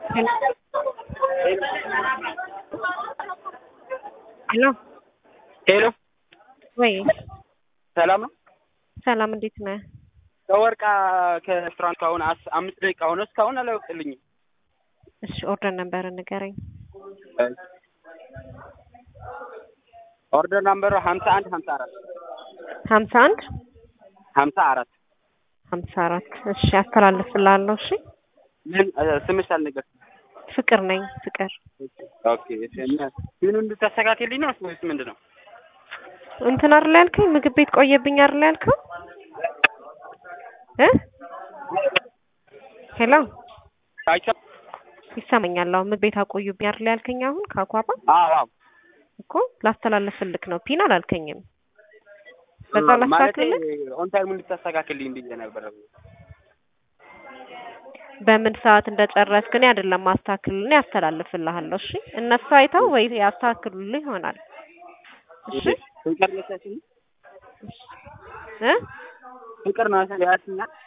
ሄሎ ሄሎ ወይ ሰላም ነው። ሰላም፣ እንዴት ነህ? ከወርቃ ከሬስቶራንት ከአሁን አስ- አምስት ደቂቃ ሆነ እስካሁን አላወቅልኝም። እሺ ኦርደር ነበር ንገረኝ። ኦርደር ናምበሩ ሀምሳ አንድ ሀምሳ አራት ሀምሳ አንድ ሀምሳ አራት ሀምሳ አራት እሺ አስተላልፍልሃለሁ። እሺ ምን እ፣ ስምሽ አልነገርሽም። ፍቅር ነኝ ፍቅር። ኦኬ እሺ። እና ምን እንድታስተካክልኝ ነው ወይስ ምንድን ነው? እንትን አይደል ያልከኝ? ምግብ ቤት ቆየብኝ አይደል ያልከው? እ ሄሎ አይቻ ይሰማኛል። አሁን ምግብ ቤት አቆዩብኝ አይደል ያልከኝ? አሁን ከአኳባ አዎ አዎ እኮ ላስተላልፍልክ ነው። ፒን አላልከኝም። በዛ ማለቴ ላስተካክልልህ ኦን ታይም እንድታስተካክልኝ ብዬ ነበር። በምን ሰዓት እንደጨረስክ እኔ አይደለም ማስተካክልልህ ያስተላልፍልሃለሁ። እሺ እነሱ አይተው ወይ ያስተካክሉልህ ይሆናል። እሺ ፍቅር ነሳሽኝ እ ፍቅር ነው ያስኛል